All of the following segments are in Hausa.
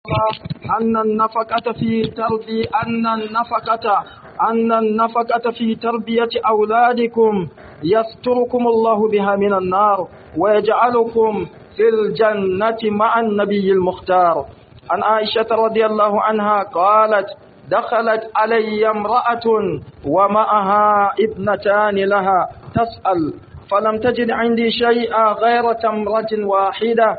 أن النفقة في تربية أن النفقة أن النفقة في تربية أولادكم يستركم الله بها من النار ويجعلكم في الجنة مع النبي المختار عن عائشة رضي الله عنها قالت دخلت علي امرأة ومعها ابنتان لها تسأل فلم تجد عندي شيئا غير تمرة واحدة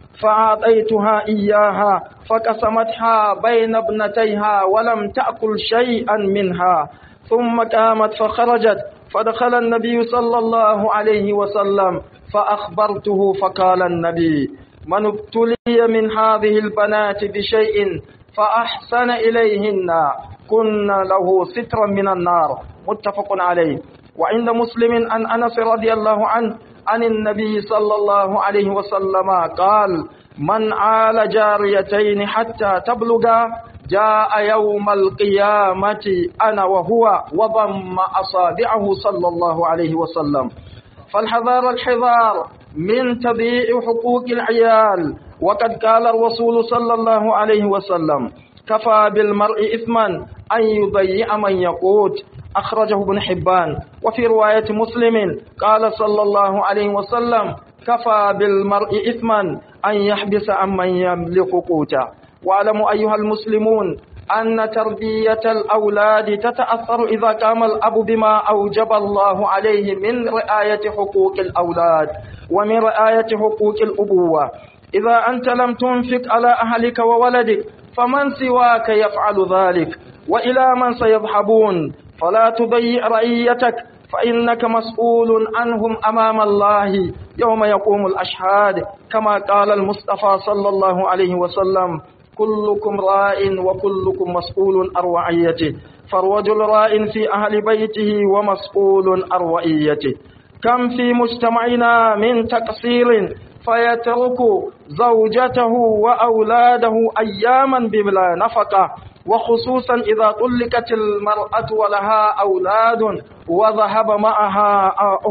فأعطيتها إياها فقسمتها بين ابنتيها ولم تأكل شيئا منها ثم قامت فخرجت فدخل النبي صلى الله عليه وسلم فأخبرته فقال النبي من ابتلي من هذه البنات بشيء فأحسن إليهن كن له سترا من النار متفق عليه وعند مسلم عن أنس رضي الله عنه عن النبي صلى الله عليه وسلم قال من عال جاريتين حتى تبلغا جاء يوم القيامة أنا وهو وضم أصابعه صلى الله عليه وسلم فالحذار الحذار من تضييع حقوق العيال وقد قال الرسول صلى الله عليه وسلم كفى بالمرء إثما أن يضيع من يقوت أخرجه ابن حبان وفي رواية مسلم قال صلى الله عليه وسلم كفى بالمرء إثما أن يحبس عمن يملك قوتا واعلموا أيها المسلمون أن تربية الأولاد تتأثر إذا قام الأب بما أوجب الله عليه من رعاية حقوق الأولاد ومن رعاية حقوق الأبوة إذا أنت لم تنفق على أهلك وولدك فمن سواك يفعل ذلك وإلى من سيذهبون فلا تضيع رعيتك فإنك مسؤول عنهم أمام الله يوم يقوم الأشهاد كما قال المصطفى صلى الله عليه وسلم كلكم راء وكلكم مسؤول عن رعيته فالرجل راء في أهل بيته ومسؤول عن رعيته كم في مجتمعنا من تقصير فيترك زوجته وأولاده أياما بلا نفقة وخصوصا إذا طلقت المرأة ولها أولاد وذهب معها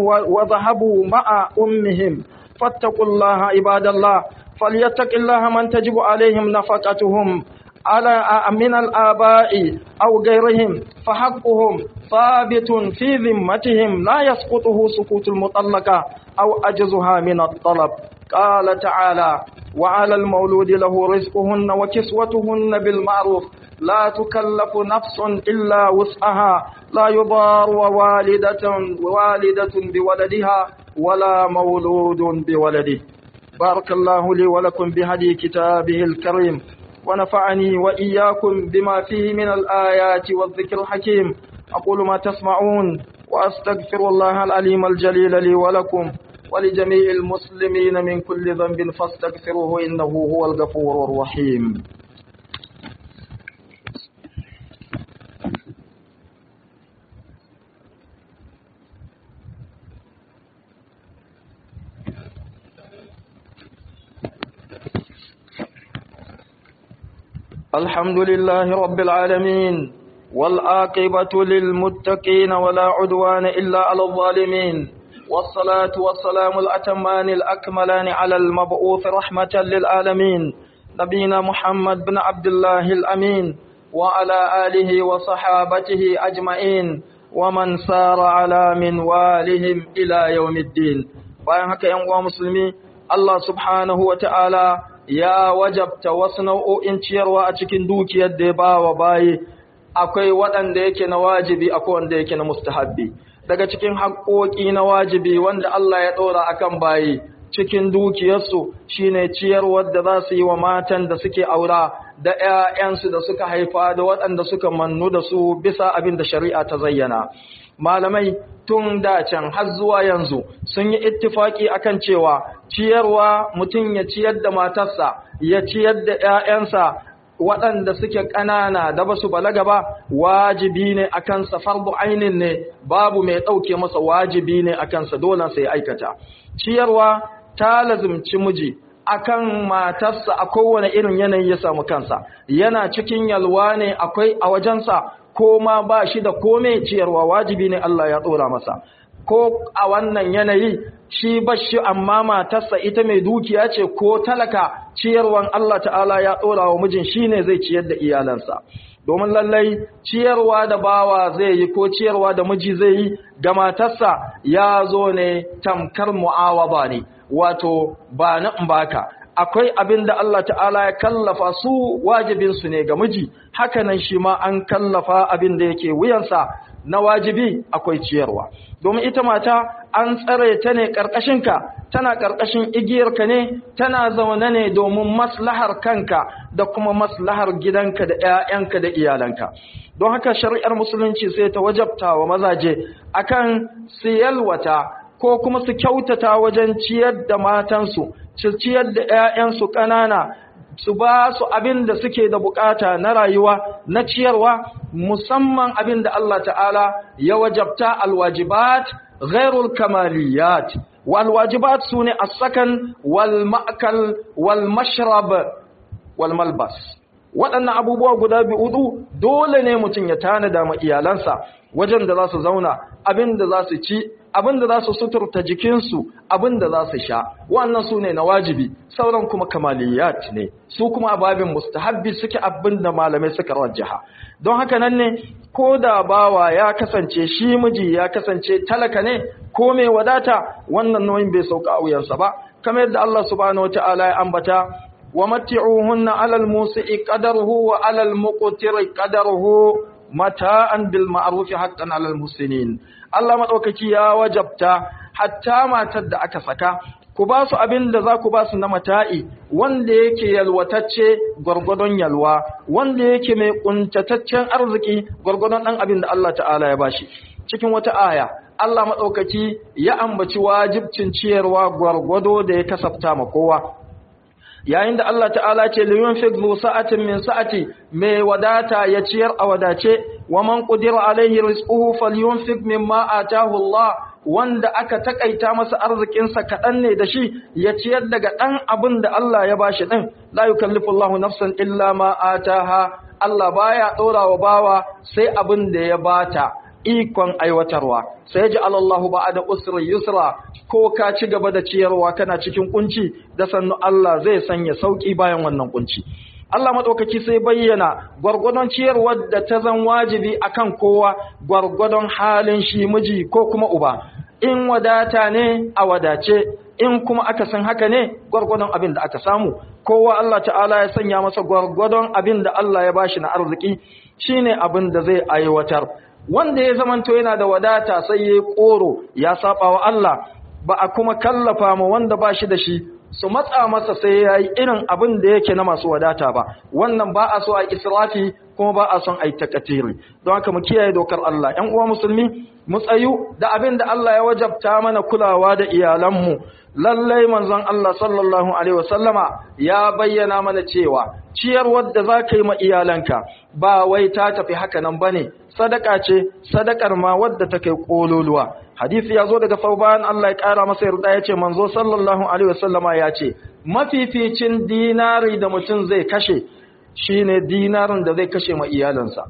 وذهبوا مع أمهم فاتقوا الله عباد الله فليتق الله من تجب عليهم نفقتهم على من الآباء أو غيرهم فحقهم ثابت في ذمتهم لا يسقطه سقوط المطلقة أو أجزها من الطلب قال تعالى وعلى المولود له رزقهن وكسوتهن بالمعروف لا تكلف نفس إلا وسعها لا يضار والدة والدة بولدها ولا مولود بولده بارك الله لي ولكم بهدي كتابه الكريم ونفعني وإياكم بما فيه من الآيات والذكر الحكيم أقول ما تسمعون وأستغفر الله العليم الجليل لي ولكم ولجميع المسلمين من كل ذنب فاستغفروه إنه هو الغفور الرحيم الحمد لله رب العالمين والآقبة للمتقين ولا عدوان إلا على الظالمين والصلاة والسلام الأتمان الأكملان على المبعوث رحمة للعالمين نبينا محمد بن عبد الله الأمين وعلى آله وصحابته أجمعين ومن سار على منوالهم إلى يوم الدين bayan haka ‘yan uwa musulmi Allah subhanahu wa ta'ala ya wajabta wasu nau'o'in ciyarwa a cikin dukiyar da ya ba wa bayi akwai waɗanda yake na wajibi akwai wanda yake na mustahabbi daga cikin haƙoƙi na wajibi wanda Allah ya ɗora akan bayi cikin dukiyarsu shine ciyarwar da za su yi wa matan da suke aura da ‘ya'yansu da suka haifa da waɗanda suka mannu da su bisa abin da shari'a ta zayyana malamai tun da can har zuwa yanzu sun yi ittifaki akan cewa ciyarwa mutum ya ciyar da matarsa ya ciyar da ‘ya'yansa waɗanda suke ƙanana da ba su balaga ba wajibi ne a kansa farbu ainin ne babu mai ɗauke masa wajibi ne a kansa dole sai aikata ciyarwa ta lazimci miji akan matarsa a kowane irin yanayi ya samu kansa yana cikin yalwa ne akwai a wajensa ko ma ba shi da kome ciyarwa wajibi ne Allah ya tsora masa ko a wannan yanayi shi bashi amma matarsa ita mai dukiya ce ko talaka ciyarwan Allah ta'ala ya ɗora wa mijin shine zai ciyar da iyalansa domin lallai ciyarwa da bawa zai yi ko ciyarwa da miji zai yi ga matarsa ya zo ne tamkar mu'awaba ne wato ba na baka akwai abin da Allah ta'ala ya kallafa su wajibinsu ne ga miji hakanan shi ma an kallafa abin da yake wuyansa na wajibi akwai ciyarwa domin ita mata an tsare ta ne ƙarƙashinka tana ƙarƙashin igiyarka ne tana zaune ne domin maslahar kanka da kuma maslahar gidanka da 'ya'yanka da iyalanka don haka shari'ar musulunci sai ta wajabta wa mazaje akan siyalwata ko kuma su kyautata wajen ciyar da matansu su ciyar da 'ya'yansu ƙanana su ba su abin da suke da bukata na rayuwa na ciyarwa musamman abin da Allah ta'ala ya wajabta alwajibat ghairul kamaliyat wal wajibat sune as-sakan wal ma'kal wal mashrab wal malbas waɗannan abubuwa guda biyu dole ne mutum ya tanada ma iyalansa wajen da za su zauna abin da za su ci abin da za su suturta jikinsu abin da za su sha wannan su ne na wajibi sauran kuma kamaliyat ne su kuma ababin mustahabbi suke abin da malamai suka rajjaha don haka nan ne ko da bawa ya kasance shi miji ya kasance talaka ne ko mai wadata wannan nauyin bai sauka a wuyansa ba kamar yadda Allah subhanahu wataala ya ambata wa matti'uhunna 'alal musi'i qadaruhu wa 'alal muqtiri qadaruhu mata'an bil ma'ruf haqqan 'alal muslimin Allah madaukaki ya wajabta hatta matar da aka saka ku ba su abin da za ku ba su na mata'i wanda yake yalwatacce gwargwadon yalwa wanda yake mai kuntataccen arziki gwargwadon dan abin da Allah ta'ala ya bashi cikin wata aya Allah madaukaki ya ambaci wajibcin ciyarwa gwargwado da ya kasafta ma kowa yayin da Allah ta'ala ce liyunfik zu sa'atin min sa'ati mai wadata ya ciyar a wadace wa man qudira alaihi rizquhu falyunfik mimma atahu Allah wanda aka takaita masa arzikin sa kadan ne da shi ya ciyar daga dan abin da Allah ya bashi din la yukallifu Allahu nafsan illa ma ataha Allah baya dora wa bawa sai abin da ya bata ikon aiwatarwa sai ji alallahu ba da usri yusra ko ka ci gaba da ciyarwa kana cikin kunci da sannu Allah zai sanya sauki bayan wannan kunci Allah madaukaki sai bayyana gwargwadon ciyarwar da ta zan wajibi akan kowa gwargwadon halin shi miji ko kuma uba in wadata ne a wadace in kuma aka san haka ne gwargwadon abin da aka samu kowa Allah ta'ala ya sanya masa gwargwadon abin da Allah ya bashi na arziki shine abin da zai aiwatar wanda ya zamanto yana da wadata sai ya koro ya saba wa Allah ba a kuma kallafa ma wanda ba shi da shi su matsa masa sai ya yi irin abin da yake na masu wadata ba wannan ba a so a israfi kuma ba a son a yi takatiri don haka mu kiyaye dokar Allah ‘yan uwa musulmi mu tsayu da abin da Allah ya wajabta mana kulawa da iyalanmu lallai manzon Allah sallallahu alaihi wasallama ya bayyana mana cewa ciyar wadda za ka yi ma iyalanka ba wai ta tafi haka nan ba ne sadaka ce sadakar ma wadda ta kai ƙololuwa hadisi ya zo daga sauban Allah ya ƙara masa yarda ya ce manzo sallallahu alaihi wasallama ya ce mafificin dinari da mutum zai kashe shine dinarin da zai kashe ma iyalansa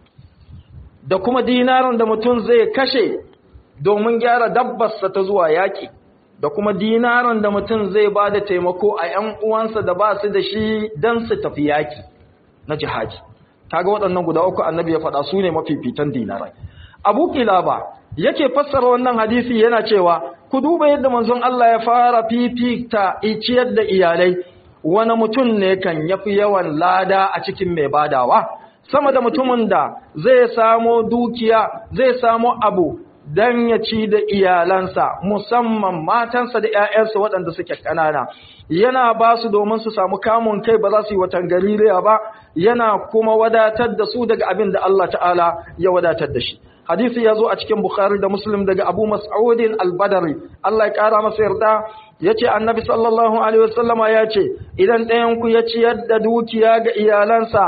da kuma dinarin da mutum zai kashe domin gyara dabbarsa ta zuwa yaƙi da kuma dinarin da mutum zai ba da taimako a ‘yan uwansa da ba su da shi don su tafi yaƙi na jihadi. Kaga waɗannan guda uku annabi ya faɗa su ne mafifitan dinarai. Abu Kilaba yake fassara wannan hadisi yana cewa, ku duba yadda manzon Allah ya fara fifita iciyar da iyalai, wani mutum ne kan yafi yawan lada a cikin mai badawa, sama da mutumin da zai samo dukiya, zai samo abu dan ya ci da iyalansa musamman matansa da ‘ya'yansa waɗanda suke ƙanana yana ba su domin su samu kamun kai ba za su yi watan galiliya ba yana kuma wadatar da su daga abin da Allah ta'ala ya wadatar da shi hadisi ya zo a cikin bukhari da muslim daga abu mas'udin al-badari Allah ya ƙara masa yarda ya ce annabi sallallahu alaihi wasallama ya ce idan ɗayanku ya ciyar da dukiya ga iyalansa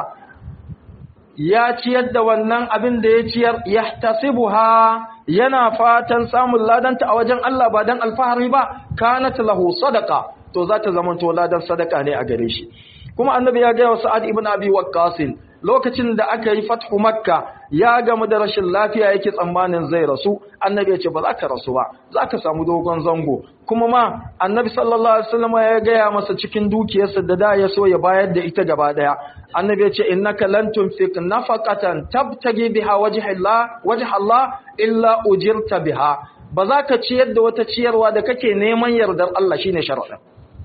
ya ciyar da wannan abin da ya ciyar yahtasibuha yana fatan samun ladanta a wajen Allah ba dan alfahari ba kanat lahu sadaqa to za ta zama to ladan sadaka ne a gare shi kuma annabi ya gaya wa sa'ad ibn abi waqqas lokacin da aka yi fathu makka ya gamu da rashin lafiya yake tsammanin zai rasu annabi ya ce ba za ka rasu ba za ka samu dogon zango kuma ma annabi sallallahu alaihi wasallam ya gaya masa cikin dukiyarsa da da ya so ya bayar da ita gaba daya annabi ya ce innaka lan tunfiq nafaqatan tabtagi biha wajha Allah wajha Allah illa ujirta biha ba za ka ciyar da wata ciyarwa da kake neman yardar Allah shine sharadin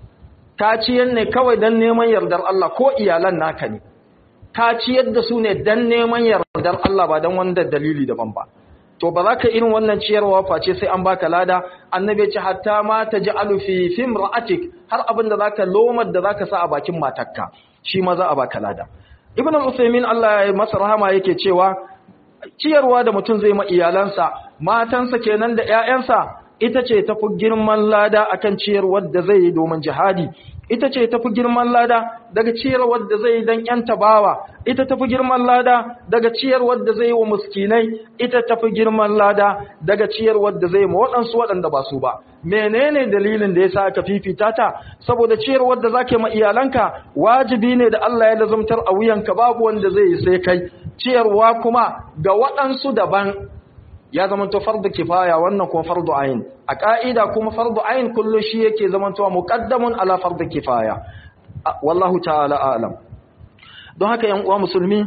ka ciyar ne kawai dan neman yardar Allah ko iyalan naka ne ka ciyar da su ne dan neman yardar Allah ba dan wanda dalili daban ba to ba za ka irin wannan ciyarwa face sai an baka lada annabi ce hatta ma taj'alu fi fimra'atik har abin da zaka lomar da zaka sa a bakin matarka shi ma za a baka lada ibn al-usaymin Allah ya masa rahama yake cewa ciyarwa da mutum zai ma iyalansa matansa kenan da ƴaƴansa ita ce tafi girman lada akan ciyarwar da zai yi domin jihadi ita ce tafi girman lada daga ciyarwar da zai yi don ‘yan tabawa, ita tafi girman lada daga ciyarwar da zai yi wa muskinai, ita tafi girman lada daga ciyarwar da zai yi ma waɗansu waɗanda ba su ba. Menene dalilin da ya sa aka fifita ta? Saboda ciyarwar da za ka yi ma iyalanka wajibi ne da Allah ya lazumtar a wuyanka babu wanda zai yi sai kai. Ciyarwa kuma ga waɗansu daban ya zamanto fardu kifaya wannan kuma fardu ayin a ka'ida kuma fardu ayin kullu shi yake zamanto muqaddamun ala fardu kifaya wallahu ta'ala a'lam don haka yan uwa musulmi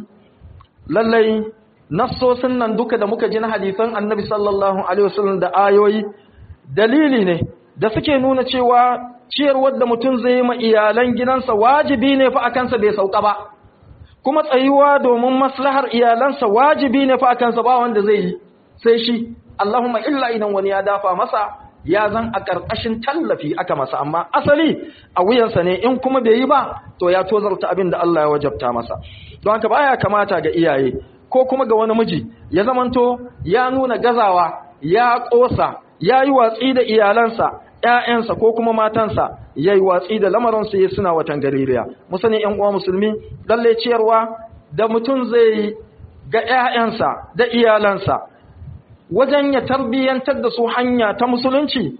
lallai nassosin nan duka da muka ji na hadisan annabi sallallahu alaihi wasallam da ayoyi dalili ne da suke nuna cewa ciyarwar da mutum zai yi ma iyalan gidansa wajibi ne fa akansa bai sauka ba kuma tsayuwa domin maslahar iyalansa wajibi ne fa akansa ba wanda zai yi sai shi Allahumma illa idan wani ya dafa masa ya zan a ƙarƙashin tallafi aka masa amma asali a wuyansa ne in kuma bai yi ba to ya tozarta abin da Allah ya wajabta masa don haka baya kamata ga iyaye ko kuma ga wani miji ya zamanto ya nuna gazawa ya ƙosa ya yi watsi da iyalansa ‘ya'yansa ko kuma matansa ya yi watsi da lamarinsu ya suna watan gaririya musani ‘yan uwa musulmi lalle ciyarwa da mutum zai yi ga ‘ya'yansa da iyalansa wajen ya tarbiyyantar da su hanya ta musulunci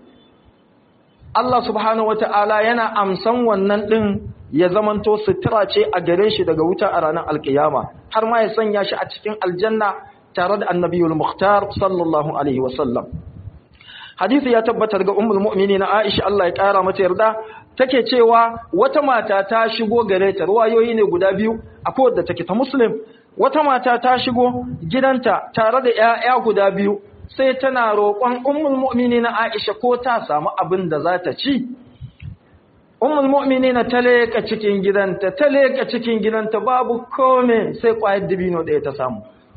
Allah subhanahu wata'ala yana amsan wannan ɗin ya zamanto sutura ce a gare shi daga wuta a ranar alkiyama har ma ya sanya shi a cikin aljanna tare da annabiyul muhtar sallallahu alaihi wasallam hadisi ya tabbatar ga ummul mu'minin Aisha Allah ya kara mata yarda take cewa wata mata ta shigo gare ta ruwayoyi ne guda biyu akwai wadda take ta muslim wata mata ta shigo gidanta tare da ‘ya'ya guda biyu sai tana roƙon ummul mu'mini na Aisha ko ta samu abin da za ta ci. Ummul mu'mini na ta leƙa cikin gidanta, ta leƙa cikin gidanta babu kome sai ƙwayar dibino ɗaya ta samu.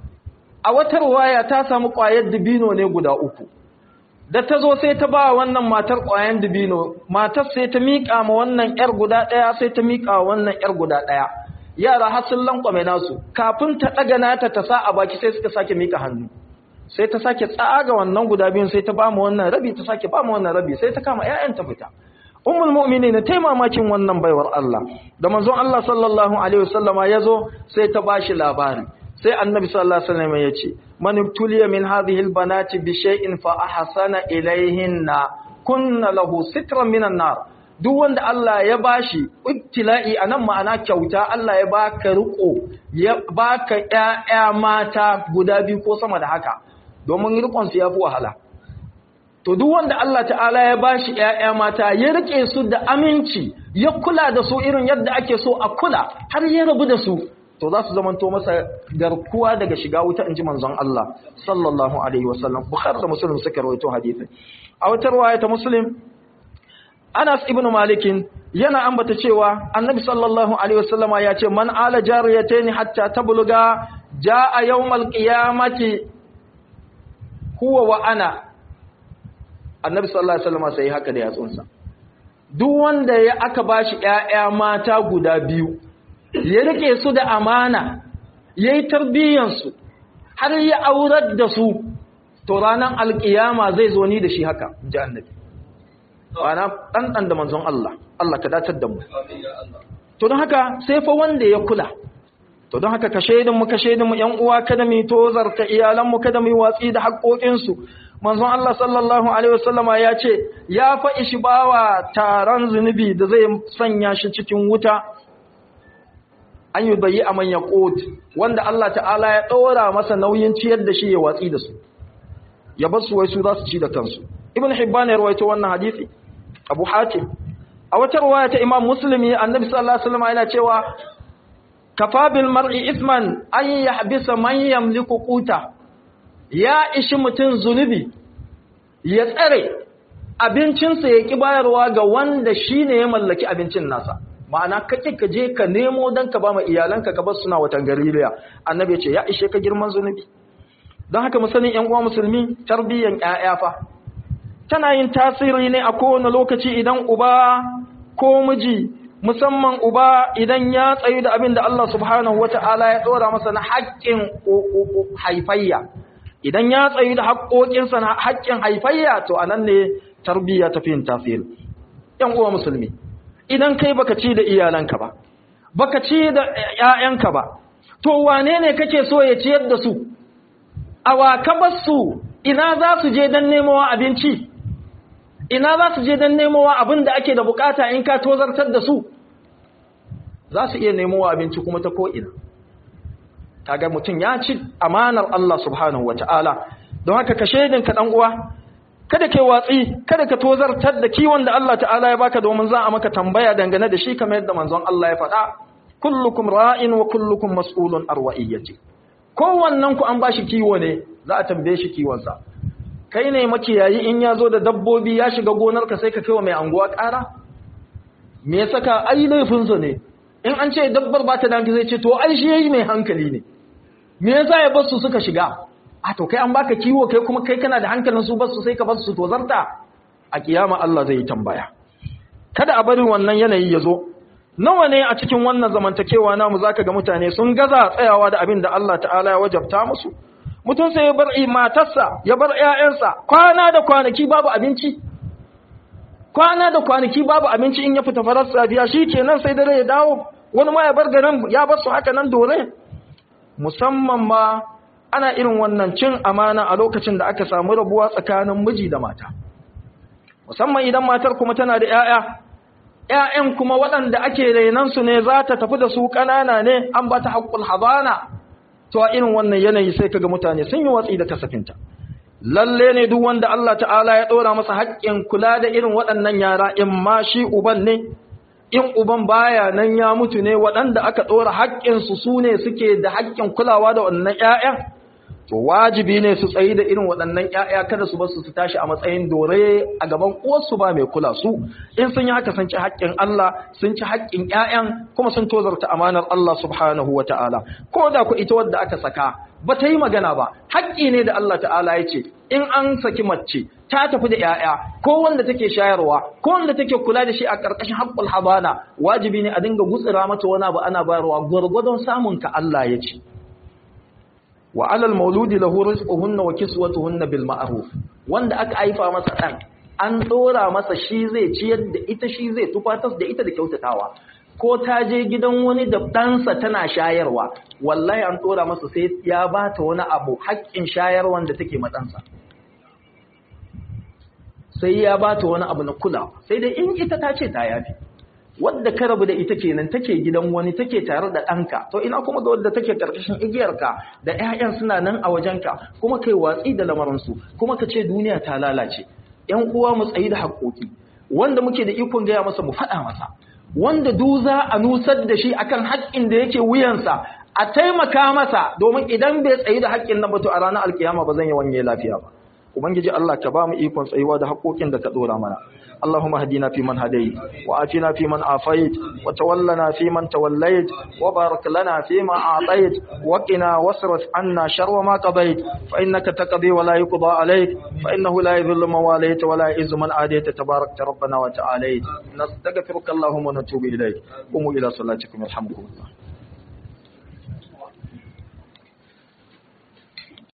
A watar waya ta samu ƙwayar dibino ne guda uku. Da ta zo sai ta ba wannan matar ƙwayar dibino, matar sai ta miƙa ma wannan ‘yar guda ɗaya sai ta miƙa wannan ‘yar guda ɗaya. yara har sun lankwame nasu kafin ta daga nata ta sa a baki sai suka sake mika hannu sai ta sake tsaga wannan guda biyun sai ta ba mu wannan rabi ta sake ba mu wannan rabi sai ta kama ƴaƴan ta fita ummul mu'minin ta mamakin wannan baiwar Allah da manzon Allah sallallahu alaihi wasallama yazo sai ta bashi labari sai annabi sallallahu alaihi wasallam ya ce man ibtuliya min hadhihi albanati bi shay'in fa ahsana ilayhinna kunna lahu sitran minan nar duk wanda Allah ya bashi ibtila'i anan ma'ana kyauta Allah ya baka riko ya baka ƴaƴa mata guda biyu ko sama da haka domin rikon su yafi wahala to duk wanda Allah ta'ala ya bashi ƴaƴa mata ya rike su da aminci ya kula da su irin yadda ake so a kula har ya rabu da su to za su zamanto masa garkuwa daga shiga wuta inji manzon Allah sallallahu alaihi wasallam bukhari da muslim suka rawaito hadisin a wata riwaya ta muslim Anas ibn Malikin yana ambata cewa Annabi sallallahu alaihi wasallama ya ce man ala jariyatayn hatta tabluga jaa yawmal qiyamati huwa wa ana Annabi sallallahu alaihi wasallama sai haka da yatsunsa duk wanda ya aka bashi ƴaƴa mata guda biyu ya rike su da amana yayi tarbiyyar su har ya aurar da su to ranar alkiyama zai zo ni da shi haka ji Annabi wana ɗanɗan da manzon Allah Allah ka dacar da mu to don haka sai fa wanda ya kula to don haka ka shaidinmu ka shaidinmu ‘yan uwa kada mu tozarta iyalanmu kada mu watsi da haƙoƙinsu manzon Allah sallallahu alaihi wasallama ya ce ya fa ishi bawa taron zunubi da zai sanya shi cikin wuta an yi bayi a manyan ƙot wanda Allah ta'ala ya ɗora masa nauyin ciyar da shi ya watsi da su ya bar su wai su za su ci da kansu ibn hibban ya rawaito wannan hadisi abu hatim a wata riwaya ta imam muslimi annabi sallallahu alaihi wasallam yana cewa kafa bil mar'i isman an yahbisa man yamliku quta ya ishi mutun zunubi ya tsare abincinsa ya ki bayarwa ga wanda shine ya mallaki abincin nasa ma'ana kake ka je ka nemo dan ka ba ma iyalanka ka bar suna watan gariliya annabi ya ce ya ishe ka girman zunubi don haka mu sani ƴan uwa musulmi tarbiyyan ƴaƴa fa tana yin tasiri ne a kowane lokaci idan uba ko miji musamman uba idan ya tsayu da abin da Allah subhanahu wata'ala ya dora masa na haƙƙin haifayya idan ya tsayu da haƙƙoƙinsa na haƙƙin haifayya to anan ne tarbiyya ta fi yin tasiri ƴan uwa musulmi idan kai baka ci da iyalanka ba baka ci da ƴaƴanka ba to wane ne kake so ya ciyar da su awa ka basu ina za su je don nemowa abinci ina za su je don nemowa abin da ake da bukata in ka tozartar da su za su iya nemowa abinci kuma ta ko'ina kaga mutum ya ci amanar Allah subhanahu wa ta'ala don haka ka shaidin ka uwa kada kai watsi kada ka tozartar da kiwon da Allah ta'ala ya baka domin za a maka tambaya dangane da shi kamar yadda manzon Allah ya faɗa kullukum ra'in wa kullukum mas'ulun arwa'iyyati kowannen ku an bashi kiwo ne za a tambaye shi kiwonsa kai ne makiyayi in ya zo da dabbobi ya shiga gonarka sai ka kai wa mai anguwa ƙara me ya saka ai laifinsa ne in an ce dabbar ba ta danki zai ce to ai shi yayi mai hankali ne me yasa ya bar su suka shiga a to kai an baka kiwo kai kuma kai kana da hankalin su bar su sai ka bar su to zarta a kiyama Allah zai yi tambaya kada a bari wannan yanayi ya zo nawa ne a cikin wannan zamantakewa namu zaka ga mutane sun gaza tsayawa da abin da Allah ta'ala ya wajabta musu mutum sai ya bar matarsa ya bar ƴaƴansa kwana da kwanaki babu abinci kwana da kwanaki babu abinci in ya fita farar safiya shikenan sai dare ya dawo wani ma ya bar garin ya bar su haka nan dore musamman ma ana irin wannan cin amana a lokacin da aka samu rabuwa tsakanin miji da mata musamman idan matar kuma tana da ƴaƴa ‘ya'yan kuma waɗanda ake rainansu ne za ta tafi da su ƙanana ne an ba ta haƙƙul habana, to a irin wannan yanayi sai kaga mutane sun yi watsi da kasafinta. Lalle ne duk wanda Allah ta'ala ya ɗora masa haƙƙin kula da irin waɗannan yara in ma shi uban ne, in uban baya nan ya mutu ne waɗanda aka ɗora haƙƙinsu su ne suke da haƙƙin kulawa da waɗannan ‘ya'yan. to wajibi ne su tsayi da irin waɗannan ƴaƴa kada su basu su tashi a matsayin dore a gaban uwarsu ba mai kula su in sun yi haka sun ci haƙƙin Allah sun ci haƙƙin ƴaƴan kuma sun tozarta amanar Allah subhanahu wa ta'ala ko da ku ita wadda aka saka ba ta yi magana ba haƙƙi ne da Allah ta'ala ya ce in an saki mace ta tafi da ƴaƴa ko wanda take shayarwa ko wanda take kula da shi a ƙarƙashin haƙƙul habana wajibi ne a dinga gutsira mata wani abu ana bayarwa gwargwadon samun ka Allah ya ce wa alal mauludi lahu rizquhunna wa kiswatuhunna bil ma'ruf wanda aka haifa masa dan an dora masa shi zai ciyar da ita shi zai tufatas da ita da kyautatawa ko ta je gidan wani da ɗansa tana shayarwa wallahi an dora masa sai ya bata wani abu haƙƙin shayarwan da take matsansa sai ya bata wani abu na kula sai dai in ita ta ce ta yafi wadda ka rabu da ita kenan take gidan wani take tare da ɗanka to ina kuma ga wadda take ƙarƙashin igiyarka da ƴaƴan suna nan a wajenka kuma kai watsi da lamarinsu kuma ka ce duniya ta lalace ƴan uwa mu tsayi da haƙoƙi wanda muke da ikon gaya masa mu faɗa masa wanda duza a nusar da shi akan haƙƙin da yake wuyansa a taimaka masa domin idan bai tsayi da haƙƙin nan ba to a ranar alkiyama ba zan yi wanye lafiya ba ubangiji Allah ka ba mu ikon tsayuwa da haƙoƙin da ka dora mana اللهم اهدنا فيمن هديت وآتنا فيمن عافيت وتولنا فيمن توليت وبارك لنا فيما أعطيت وقنا واصرف عنا شر ما قضيت فإنك تقضي ولا يقضى عليك فإنه لا يذل من واليت ولا يعز من عاديت تبارك ربنا وتعاليت نستغفرك اللهم ونتوب إليك قوموا إلى صلاتكم يرحمكم الله